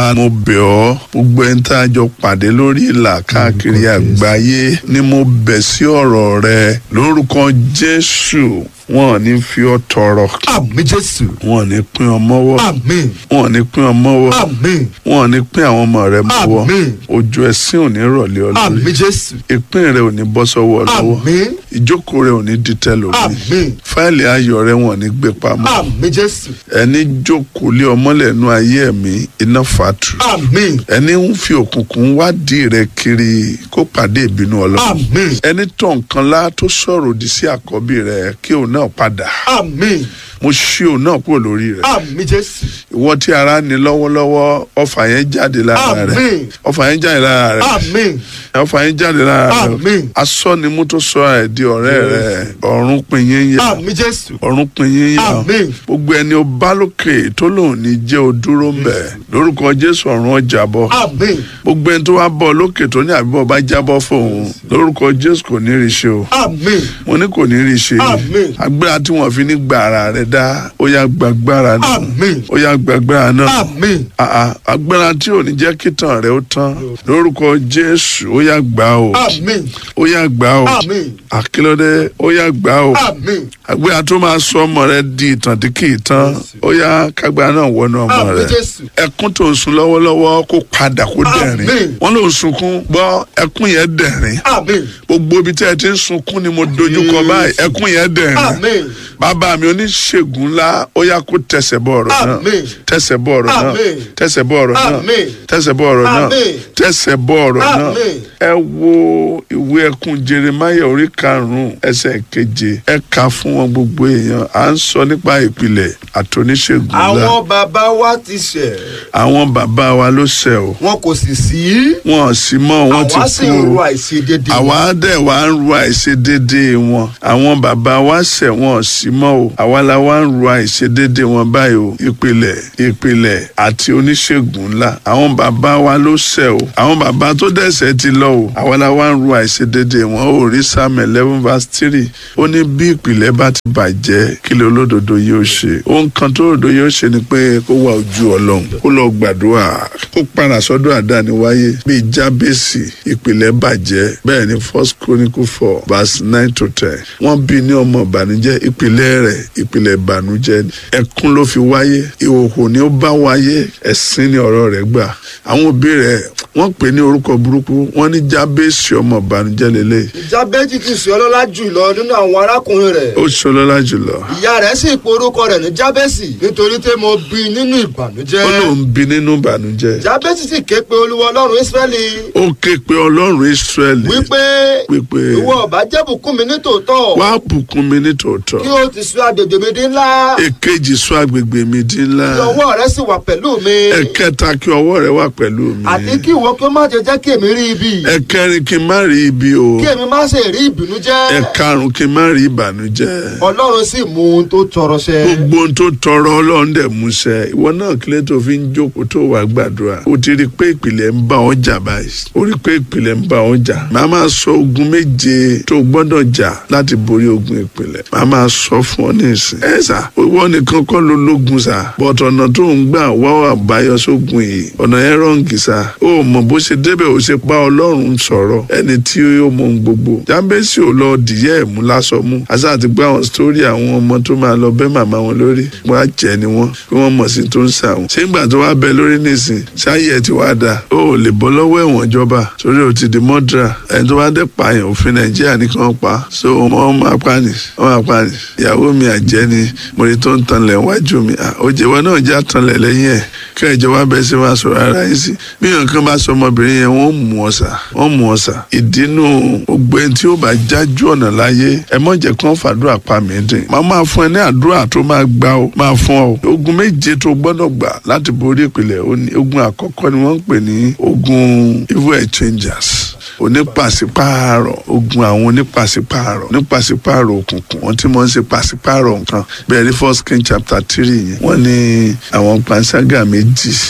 olúwa mo bẹ̀ ọ́ gbogbo ẹni tá a jọ pàdé lórí ìlà káàkiri àgbáyé ni mo bẹ̀ sí ọ̀rọ̀ rẹ lórúkọ jésù wọn ò ní fi ọ́ tọrọ àmì jésù wọn ò ní pín ọ mọ́wọ́ àmì wọn ò ní pín ọ mọ́wọ́ àmì wọn ò ní pín àwọn ọmọ rẹ mọ́wọ́ Àmín. ojú ẹ̀sìn ò ní rọ̀lẹ́ ọ lórí àmì jésù ìpín rẹ ò ní bọ́ sọ́wọ́ ọ lọ́wọ́ àmì ìjókòó rẹ ò ní dìtẹ̀ lórí àmì fáìlì ayọ̀ rẹ wọn ò ní gbé pamọ́ àmì jésù ẹni jókòó lé ọmọlẹ́nu ayé ẹ̀mí iná fàtú àmì ẹni ń fi òkùnkùn wádìí rẹ kiri kó pàdé ìbínú ọlọ́run àmì ẹni tó nǹkan lá tó sọ̀rọ̀ òdì sí àkọ́bí rẹ kí òun náà padà àmì mo ṣí òun náà kúrò lórí rẹ àmì jésù ìwọ tí ara ní lọ́wọ́lọ́wọ́ ọfà yẹn jáde lára rẹ Àmín. ọfà yẹn jáde lára rẹ àmì ọfà yẹn jáde lára rẹ Àmín. asọ́nimú tó sọ ẹ̀ di ọ̀rẹ́ rẹ ọ̀run pin yín yá àmì jésù ọ̀run pin yín yá Àmín. gbogbo ẹni o bá lókè tó lòun ní jẹ́ o dúró ń bẹ̀ lórúkọ jésù ọ̀run ọjà bọ̀ àmì gbogbo ẹni tó wá bọ̀ lókè tó ní àbíbọ̀ bá jábọ́ fóun lórúkọ jésù kò ní rí ṣe o àmì mo ní kò ní rí ṣe Àmín. agbára tí wọn fi ní gba ara rẹ dá ó yá gbàgbára náà Àmín. ó yá gbàgbára náà àmì àà agbára tí ò ní jẹ́ kí tàn rẹ ó tán lórúkọ jésù ó yá gbà o àmì ó yá gbà o Àmín. àkílódé ó yá gbà o àmì agbára tó máa sọ ọmọ rẹ di ìtàn tí kì í tán ó yá kágbára náà wọnú ọmọ àmì rẹ jésù ẹkún tó ń sun lọ́wọ́lọ́wọ́ kó padà kó dẹ̀rín Àmín. wọ́n ló ń sunkún gbọ́ ẹkún yẹn dẹ̀rín àmì gbogbo ibi tí ẹ ti ń sunkún ni mo dojú kọ báyìí ẹkún yẹn dẹ̀rín àmì bàbá mi oníṣègùn ńlá ó yá kó tẹsẹ̀ bọ̀ ọ̀rọ̀ náà Àmín. tẹsẹ̀ bọ̀ ọ̀rọ̀ náà Àmín. tẹsẹ̀ bọ̀ ọ̀rọ̀ náà Àmín. tẹsẹ̀ bọ̀ ọ̀rọ̀ náà Àmín. tẹsẹ̀ bọ̀ ọ̀rọ̀ náà Àmín. ẹ wo ìwé ẹkún jeremaya orí karùnún ẹsẹ̀ keje ẹ kà fún wọn gbogbo èèyàn à ń sọ nípa ìpìlẹ̀ àtòníṣègùn ńlá àwọn bàbá wa ti ṣẹ̀ àwọn bàbá wa ló ṣẹ̀ o wọn kò sì sí wọn ò sí mọ́ wọn ti àwa sì kú ń o ro àìṣedéédé àwa dẹ̀ wá ń ru àìṣedéédé wọn àwọn bàbá wa ṣẹ̀ wọn ò sí mọ́ o àwa la wá ń ru àìṣedéédé wọn báyìí o ìpìlẹ̀ ìpìlẹ̀ àti oníṣègùn ńlá àwọn bàbá wa ló ṣẹ̀ o àwọn bàbá tó dẹ̀ṣẹ̀ ti lọ o àwa la wá ń ru àìṣedéédé wọn ò rí Psalm eleven verse three ó ní bí ìpìlẹ̀ bá ti bàjẹ́ kí lè olódodo yóò ṣe ohun kan tó òdodo yóò ṣe ni pé kó wá ojú ọlọ́run kó lọ gbàdúrà kó padà sọ́dọ̀ àdáni wáyé bíi jábèsì ìpìlẹ̀ bàjẹ́ bẹ́ẹ̀ ni first chronicle four verse nine to ten wọ́n bí ní ọmọ ìbànújẹ́ ìpìlẹ̀ rẹ̀ ìpìlẹ̀ ìbànújẹ́ ni. ẹkún ló fi wáyé ìhòhò ni ó bá wáyé ẹ̀sín ni ọ̀rọ̀ rẹ̀ gbà àwọn òbí rẹ̀ wọ́n pè ní orúkọ burúkú wọ́n ní jábèsì ọmọ ìbànújẹ́ lélẹ̀ jábẹ́jì ti sọ ọlọ́lá jùlọ nínú àwọn arákùnrin rẹ̀ ó ṣọlọ́lá jùlọ ìyá rẹ̀ sì pe orúkọ rẹ̀ ní jábẹ́sì nítorí pé mo bí nínú ìbànújẹ́ ó lóun bí nínú ìbànújẹ́ jábẹ́sì sì ké pe olúwa ọlọ́run ísírẹ́lì ó ké pe ọlọ́run israẹli wípé wípé ìwọ ọba jẹ́ bùkún mi ní tòótọ́ wá bùkún mi ní tòótọ́ kí o ti sọ agbègbè mi dín ńlá èkejì sọ agbègbè mi di ńlá kí ọwọ́ rẹ sì wà pẹ̀lú mi ẹ̀kẹta kí ọwọ́ rẹ wà pẹ̀lú mi àti kí ìwọ kí ó má jẹ jẹ́ kí èmi rí ibi ẹ̀kẹrin kí n má rí ibi o kí èmi má ṣe rí ìbìnújẹ́ ẹ̀karùn kí n má rí ìbànújẹ́ ọlọ́run sì mú ohun tó tọrọ ṣẹ gbogbo ohun tó tọrọ ọlọ́run dẹ̀ múṣẹ ìwọ náà kílẹ̀ tó fi ń jókòó tó wà gbàdúrà o ti rí i pé ìpìlẹ̀ ń bá ọjà báyìí o rí i pé ìpìlẹ̀ ń bá ọjà màá máa sọ ogun méje tó gbọ́dọ̀ jà láti borí ogun ìpìlẹ̀ màá máa sọ fún ọ ní ìsìn ẹ sà ìwọ nìkan kọ́ ló lógun sà bọ̀t ọ̀nà tó ń gbà wá àbáyọ sógun yìí ọ̀nà yẹn rọ̀ǹgì sà ó mọ̀ bó ṣe débẹ̀ ó ṣe pa ọlọ́run sọ̀rọ̀ ẹni tí ó mọ ohun gbogbo jábẹ́sì ò lọ dìyẹ́ ẹ̀mú lásọ mú àṣà àti gbọ́ àwọn sítórí àwọn ọmọ tó máa lọ bẹ́ màmá wọn lórí wọ́n á jẹ́ ni wọ́n kí wọ́n mọ̀ sí tó ń sà wọn. ṣé ìgbà tó wá bẹ lórí nìsín ṣáyé ẹ ti wá da ó ò lè bọ́ lọ́wọ́ ẹ̀wọ̀n ìjọba torí o ti di mọ́dúrà ẹni tó bá dé pààyàn òfin nàìjíríà ní kí wọ́n pa so wọ́n máa pa ni wọ́n máa pa ni ìyàwó mi àjẹ́ ni mo rí tó ń tanlẹ̀ wájú mi òjèwọ́ náà já tanlẹ̀ lẹ́yìn ẹ̀ kí ìjọba bẹ sí máa sọ̀rọ̀ ara yín sí bí nǹkan bá sọ ọmọbìnrin yẹn wọ́n mú ọ̀sà wọ́n mú ọ̀sà ìdínú gbogbo ẹni tí ó bá jájú ọ̀nà láyé ẹ mọ̀ jẹ́ kán fàdúrà pa mí dín máa máa fún ẹ ní àdúrà tó máa gbà ó máa fún ọ ogun méje tó gbọ́dọ̀ gbà láti borí ìpìlẹ̀ ogun àkọ́kọ́ ni wọ́n ń pè ní ogun evil exchangers onípàṣípààrọ̀ ogun àwọn onípàṣípààrọ̀ onípàṣípààrọ̀ òkùnkùn wọ́n tí wọ́n ń ṣe pàṣípààrọ̀ nǹkan bẹ́ẹ̀ ní first king chapter three yẹn wọ́n ní àwọn panṣágà méjì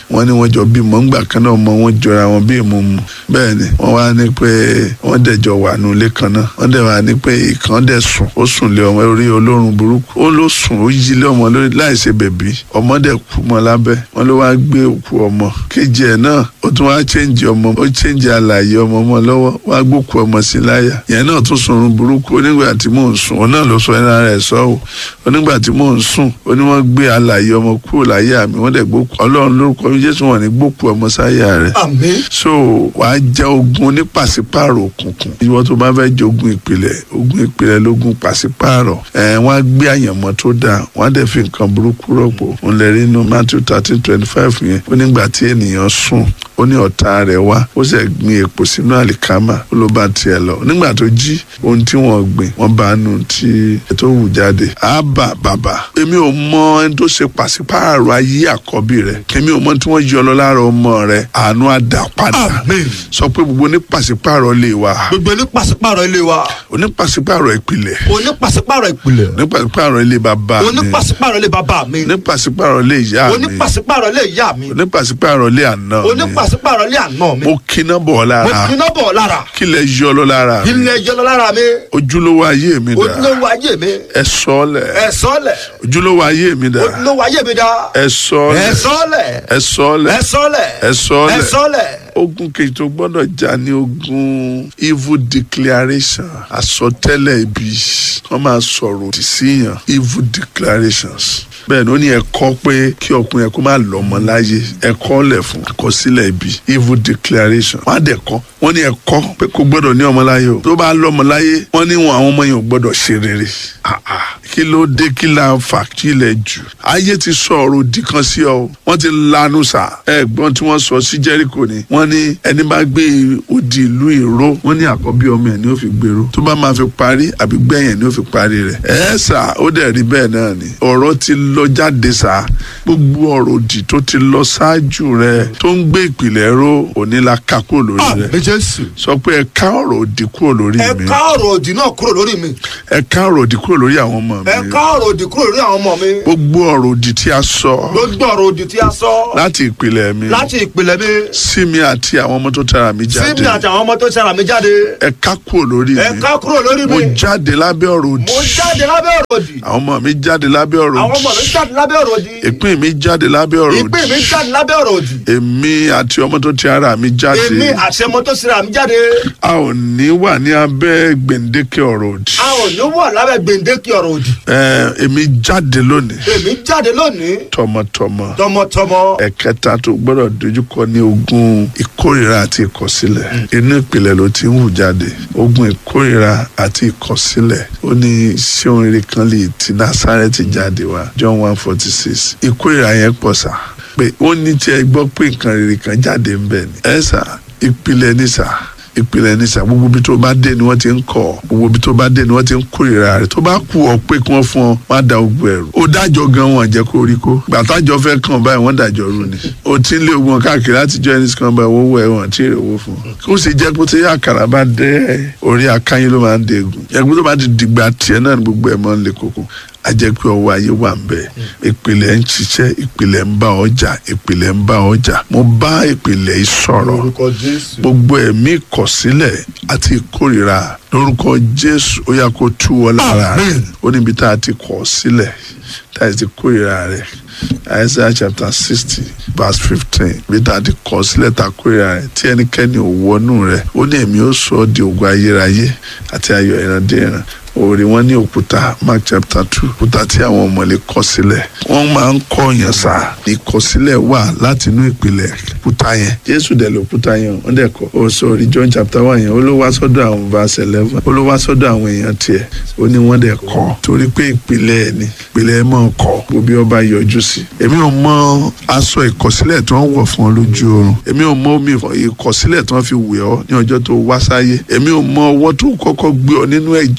wọ́n ní wọ́n jọ bímọ ńgbà kan náà ọmọ wọn jọra wọn bí èmo mu bẹ́ẹ̀ ni wọ́n wá ní pé wọ́n dẹ̀ jọ wà nù ilé kan náà wọ́n dẹ̀ wá ní pé ìkan dẹ̀ sùn ó sùn lé ọmọ orí olórun burúkú ó ló sùn ó yí lé ọmọ lórí láì ṣe bèbí ọmọ dẹ̀ kú mọ́ lábẹ́ wọ́n ló wá gbé òkú ọmọ kejì ẹ̀ náà ó tún wá chẹ́ǹjì ọmọ ó chẹ́ǹjì àlàyé ọmọ ọmọ lọ́wọ́ wá gbókù ọmọ sí láyà yẹn náà tún sùn orun burúkú onígbà tí mò ń sùn òun náà ló sọ ẹran rẹ̀ sọ ò onígbà tí mò ń sùn ó ní wọ́n gbé àlàyé ọmọ kúrò láyà mi wọ́n dẹ̀ gbókù ọlọ́run lórúkọ jésù wọn ní gbókù ọmọ sáyà rẹ̀ àmín so wàá jẹ ogun ní pàṣípààrọ̀ òkùnkùn ìwọ tó bá fẹ́ jẹ ogun ìpìlẹ̀ ogun ìpìlẹ̀ lógun pàṣípààrọ̀ ẹ̀ wọ́n á gbé àyànmọ́ tó dáa wọ́n á dẹ̀ fi nǹkan burúkú rọ̀pò òun lè rí inú matthew thirteen twenty five yẹn ó nígbà tí ènìyàn sùn ó ní ọ̀tá rẹ̀ wá ó sì gbin èpò sínú àlìkámà ó ló bá tiẹ̀ lọ nígbà tó jí ohun tí wọ́n gbìn wọ́n bá nù tí ètò wù jáde àbà bàbà èmi ò mọ ẹni tó ṣe pàṣípààrọ̀ ayé àkọ́bí rẹ̀ kèmi ò mọ tí wọ́n yọ lọ lára ọmọ rẹ̀ àánú àdá padà àmín sọ pé gbogbo ní pàṣípààrọ̀ lè wà gbogbo ní pàṣípàrọ̀ ilé wa oní pàṣípààrọ̀ ìpìlẹ̀ oní pàṣípàrọ̀ ìpìlẹ̀ ní pàṣípààrọ̀ ilé bàbá oní mi pàṣípàrọ̀ ilé bàbá mi ní pàṣípààrọ̀ ilé ìyá oní mi pàṣípàrọ̀ ilé ìyá mi ní pàṣípààrọ̀ ilé àná oní mi pàṣípàrọ̀ ilé àná mi mo kíná bọ̀ mo lára kiná bọ̀ lára kí lẹ yọ lọ lára mi ilé ẹjọ́ lọ lára mi ojúlówó ayé mi dà ojúlówó ayé mi ẹ sọ lẹ ẹ sọ́lẹ̀ ojúlówó ayé mi dà ojúlówó ayé mi dá ẹ sọ ẹ lẹ sọ́lẹ̀ ẹ sọ lẹ ẹ sọ́lẹ̀ ẹ sọ ẹ lẹ sọ́lẹ̀ ogun kejì tó gbọ́dọ̀ jà ní ogun evil declaration àsọtẹ́lẹ̀ ibi wọ́n máa sọ̀rọ̀ òdì síyàn evil declarations bẹ́ẹ̀ ni ó ní ẹ̀kọ́ pé kí ọkùnrin yẹn kó má lọ́mọ láyé ẹ̀kọ́ lẹ̀ fún àkọsílẹ̀ ibi evil declaration wọ́n á dẹ̀ kọ́ wọ́n ní ẹ̀kọ́ pé kò gbọ́dọ̀ ní ọmọ láyé o tó bá lọ́mọ láyé wọ́n ní wọn àwọn ọmọ yẹn ò gbọ́dọ̀ ṣe rere Ah, ah. kí ló dé kí la fà kí ilẹ̀ jù ayé ti sọ ọ̀rọ̀ òdì kan sí ọ wọ́n ti lanu sà ẹ̀gbọ́n tí wọ́n sọ sí Jẹ́ríkò ni wọ́n ní ẹni bá gbé odi ìlú ìró wọ́n ní àkọ́bí ọmọ ẹ̀ ni ó fi gbèrò tó bá máa fi parí àbí gbẹ̀yìn ni ó fi parí rẹ̀ ẹ̀ sà ó dẹ̀ rí bẹ́ẹ̀ náà ni ọ̀rọ̀ ti lọ jáde sà gbogbo ọ̀rọ̀ òdì tó ti lọ ṣáájú rẹ̀ tó ń gbé ìpìlẹ̀ ró òní la ká kúrò lórí rẹ̀ àmín jésù sọ pé ẹ ká ọ̀rọ̀ òdì kúrò lórí ẹ mi ká ọ̀rọ̀ òdì náà kúrò lórí mi ẹ ká ọ̀rọ̀ òdì kúrò lórí àwọn ọmọ ẹ mi ká ọ̀rọ̀ òdì kúrò lórí àwọn ọmọ mi gbogbo ọ̀rọ̀ òdì tí a sọ gbogbo ọ̀rọ̀ òdì tí a sọ láti ìpìlẹ̀ mi láti ìpìlẹ̀ mi sí mi àti àwọn ọmọ tó tara mi sí jáde mi àti àwọn ọmọ tó ṣara mi jáde ẹ ká kúrò lórí ẹ mi ká kúrò lórí mo mi jáde lábẹ́ ọ̀rọ̀ òdì mo jáde lábẹ́ ọ̀rọ̀ òdì àwọn ọmọ mi jáde lábẹ́ ọ̀rọ̀ àwọn ọmọ òdì mi jáde lábẹ́ ọ̀rọ̀ òdì ìpín mi jáde lábẹ́ ọ̀rọ̀ ìpín òdì mi jáde lábẹ́ ọ̀rọ̀ òdì èmi àti ọmọ tó ti ara mi jáde èmi àti ọmọ tó ṣara mi jáde a ò ní wà ní abẹ́ gbèǹdéke ọ̀rọ̀ òdì a ò ní wà lábẹ́ gbèǹdéke ọ̀rọ̀ òdì ẹ èmi jáde lónìí èmi jáde lónìí tọmọtọmọ tọmọtọmọ ẹ̀kẹta tó gbọ́dọ̀ dojúkọ ní ogun ìkórìíra àti ìkọ̀sílẹ̀ inú ìpìlẹ̀ ló ti ń hù jáde ogun ìkórìíra àti ìkọ̀sílẹ̀ ó ní ṣé ohun rere kan lè ti Násárẹ́tì jáde wá John one forty six ìkórìíra yẹn pọ̀ sá pé ó ní tí ẹ gbọ́ pé nǹkan rere kan jáde ń bẹ̀ ni ẹ sà ìpìlẹ̀ ní sà ìpìlẹ̀ ní sà gbogbo ibi tó bá dé ni wọ́n ti ń kọ́ gbogbo ibi tó bá dé ni wọ́n ti ń kórìíra rẹ̀ tó bá kú ọ pé kí wọ́n fún ọ má da ogun ẹ̀rù ó dájọ́ gan wọn jẹ́ kó rí kó gbàtàjọ́ fẹ́ kàn báyìí wọ́n dájọ́ rú ni ó ti ń lé ogun káàkiri láti jọ ẹni kan báyìí owó ẹ̀ wọ́n tí ì rèwó fún un kó sì jẹ́ pé tí àkàrà bá dé orí akáyín ló máa ń degun ẹgbẹ́ tó bá ti dìgbà tiẹ̀ náà ni gbogbo ẹ̀ máa ń le koko ajẹ́ pé ọwọ́ ayé wà ń bẹ̀ ìpìlẹ̀ ń ṣiṣẹ́ ìpìlẹ̀ ń bá ọjà ìpìlẹ̀ ń bá ọjà mo bá ìpìlẹ̀ yìí sọ̀rọ̀ orúkọ jésù gbogbo ẹ̀mí ìkọ̀sílẹ̀ àti ìkórìíra lórúkọ jésù ó yá kó tú ọ lára rẹ̀ Amen. ó níbi tá a ti kọ̀ ọ́ sílẹ̀ tá a ti kórìíra rẹ̀ Isaiah chapter sixty verse fifteen bí tá a ti kọ̀ ọ́ sílẹ̀ tá a kórìíra rẹ̀ tí ẹnikẹ́ni ò wọnú rẹ̀ ó ní èmi ó sọ ọ́ di ògo ayérayé àti ayọ̀ ìrandíran òòrè wọn ní òkúta mark chapter two òkúta tí àwọn ọmọlé kọ sílẹ̀ wọ́n máa ń kọ́ yẹn sá ìkọsílẹ̀ wà láti inú ìpìlẹ̀ òkúta yẹn jésù dẹ̀ lòkúta yẹn wọ́n dẹ̀ kọ́ ó sọ̀rí john chapter one yẹn ó ló wá sọ́dọ̀ àwọn verse eleven ó ló wá sọ́dọ̀ àwọn èèyàn tiẹ̀ ó ní wọ́n dẹ̀ kọ́ torí pé ìpìlẹ̀ ẹ̀ ni ìpìlẹ̀ ẹ̀ máa kọ́ gbogbo ọba yọjú sí èmi ò mọ aṣọ ìkọsílẹ̀ tí wọ́n wọ̀ fún ọ lójú oorun èmi ò mọ omi ìkọsílẹ̀ tí wọ́n fi wẹ̀ ọ́ ní ọjọ́ tó wá sáyé èmi ò mọ ọwọ́ tó kọ́kọ́ gbé ọ nínú ẹ̀jẹ̀ tí wọ́n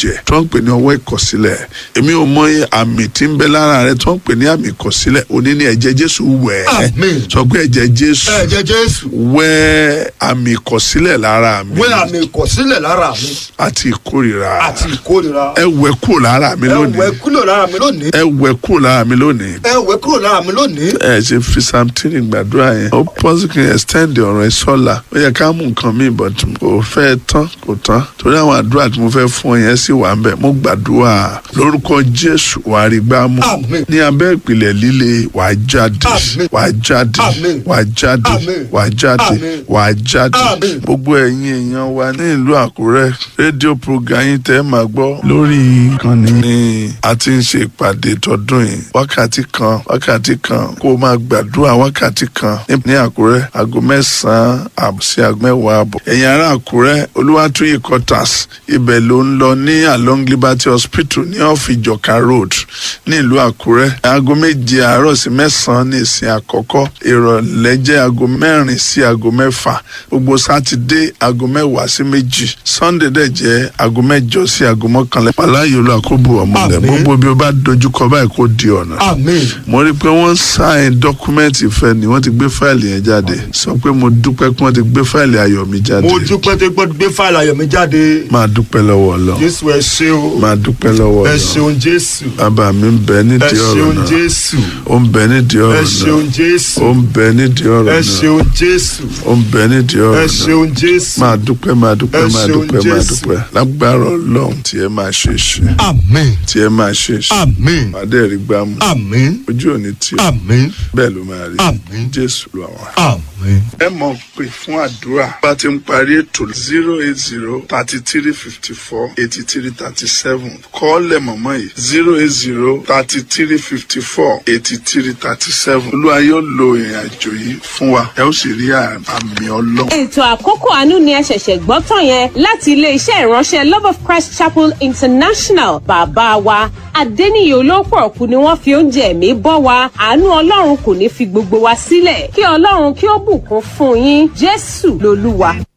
wọ́n ń pè ní ọwọ́ ìkọ̀sílẹ̀ èmi ò mọ àmì tí ń bẹ lára rẹ tí wọ́n ń pè ní àmì ìkọ̀sílẹ̀ òní ní ẹ̀jẹ̀ jésù wẹ̀ ẹ́ Àmín. sọ pé ẹ̀jẹ̀ jésù ẹ̀jẹ̀ jésù wẹ̀ àmì ìkọ̀sílẹ̀ lára mi wé àmì ìkọ̀sílẹ̀ lára mi àti ìkórìíra àti ìkórira ẹ wẹ̀ kúrò lára mi ẹ lónìí wẹ̀ kúrò lára mi lónìí ẹ wẹ̀ kúrò lára mi lónìí ẹ wẹ̀ kúrò lára mi lónìí ẹ ṣe fi samtini gbàdúrà yẹn ó pọ́sí kí n extend ọ̀rọ̀ ẹ sọ́la ó yẹ ká mú nǹkan mi but kò fẹ́ tán kò tán torí àwọn àdúrà tí mo fẹ́ fún ọ yẹn sì wà ń bẹ̀ mo gbàdúrà lórúkọ jésù wàá rí gbá mú Àmín. ní abẹ́ ìpìlẹ̀ líle wàá jáde Àmín. wàá jáde Àmín. wàá jáde Àmín. wàá jáde Àmín. wàá jáde Àmín. gbogbo ẹ̀yin èèyàn wa ní ìlú àkúrẹ́ rédíò program yín tẹ́ ẹ máa gbọ́ lórí ìkànnì ni a ti ń ṣe ìpàdé tọdún yìí wákàtí kan wákàtí kan kó o máa gbàdúrà wákàtí kan ní- ní àkúrẹ́ aago mẹ́sàn-án àbọ̀ sí aago mẹ́wàá àbọ̀ ẹ̀yin ará àkúrẹ́ olúwàtúyì quarters ibẹ̀ ló ń lọ ní along liberty hospital ní ọ̀fìjọ̀ka road ní ìlú àkúrẹ́ aago méje àárọ̀ sí mẹ́sàn-án ní ìsìn àkọ́kọ́ ìrọ̀lẹ́ jẹ́ aago mẹ́rin sí aago mẹ́fà gbogbo sátidé aago mẹ́wàá sí méjì sunday dẹ̀ jẹ́ aago mẹ́jọ sí aago mọ́kànlá pàláyé olú àkóbù ọmọlẹ̀ Àmín. gbogbo bí o bá dojúkọ báyìí kó di ọ̀nà àmín mo rí i pé wọ́n sáìn dọ́kúmẹ́ǹtì ìfẹ́ ni wọ́n ti gbé fáìlì yẹn jáde sọ pé mo dúpẹ́ pé wọ́n ti gbé fáìlì ayọ̀ mi jáde mo dúpẹ́ tó gbọ́dọ̀ gbé fáìlì ayọ̀ mi jáde máa dúpẹ́ lọ́wọ́ ọlọ́run jésù ẹ ṣé o máa dúpẹ́ lọ́wọ́ ẹ ọlọ́run ṣeun jésù bàbá mi ń bẹ ẹ nídìí ọ̀rọ̀ ṣeun náà jésù ó ń bẹ nídìí ẹ ọ̀rọ̀ ṣeun náà jésù ó ń bẹ nídìí ọ̀rọ̀ ẹ náà ṣeun jésù ó ń bẹ nídìí ẹ ọ̀rọ̀ náà ṣeun jésù máa dúpẹ́ máa dúpẹ́ Ẹ máa ṣeun dúpẹ́ máa Jésù. dúpẹ́ lágbára ọlọ́run tí ẹ máa ṣe ṣe àmín tí ẹ máa ṣe ṣe àmín pàdé rí gbámú àmín ojú òní tí ó àmín bẹ́ẹ̀ ló máa rí Àmín. jésù lọ àwọn. àmín. ẹ mọ̀ pé fún àdúrà bá ti ń parí ètò zero eight zero thirty three fifty four eighty three thirty seven kọ́ọ̀lẹ̀ mọ̀mọ́ yìí zero eight zero thirty three fifty four eighty three thirty seven olúwa yóò lo ìrìn àjò yìí fún wa ẹ ó sì rí àmì ọlọ́run. ètò àkókò àánú ni ẹ ṣẹ̀ṣẹ̀ gbọ́ tán yẹn láti iléeṣẹ́ ìránṣẹ́ love of christ chapel international bàbá wa adẹ́niyè olóòpọ̀ ọ̀kú ni wọ́n fi oúnjẹ ẹ̀mí bọ́ wa àánú ọlọ́run kò ní fi gbogbo wa sílẹ̀ kí ọlọ́run kí ó bùkún fún yín jésù lolúwa.